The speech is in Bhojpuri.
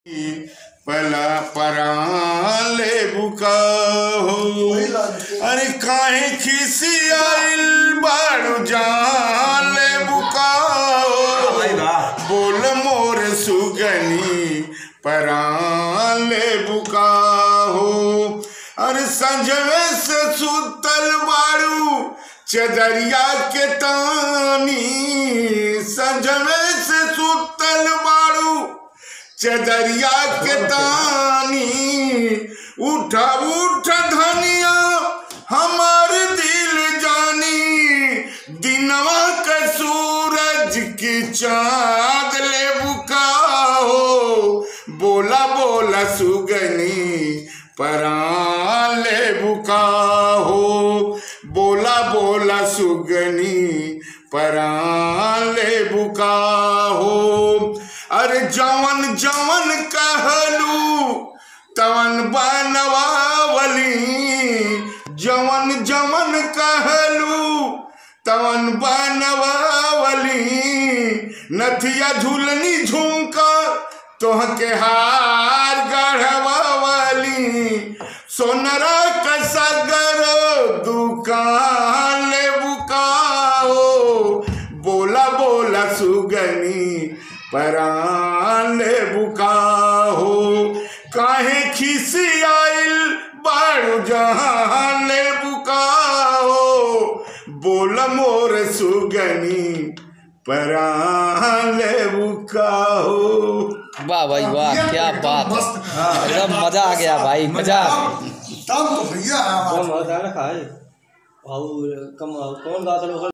पला पराले बुका हो अरे काहे खिसियाइल बाड़ू जाले बुका हो बोल मोर सुगनी पराले बुका हो अरे संजवे से सुतल बाड़ू चदरिया के तानी संजवे से सुतल बाड़ू चदरिया के तानी उठा उठ धनिया हमार दिल जानी दिनवा के सूरज की चाँद ले बुका हो बोला बोला सुगनी परान ले बुका हो बोला बोला सुगनी परान ले बुका हो अरे जवन जवन कहलू तवन बनवावली जवन जवन कहलू तवन बनवावली नथिया झूलनी झुमका तोह के हार गढ़वावली सोनरा कसगर दुकान ले बुकाओ बोला बोला सुगनी परान ले बुकाओ काहे खिसियाइल बाड़ू जहां ले बुकाओ बोल मोर सुगनी परान ले बुकाओ वाह भाई वाह ये क्या एकदम बात मस्त। है एकदम मजा आ गया भाई मजा तब तो भैया कम होता है ना खाए और कम कौन गाता है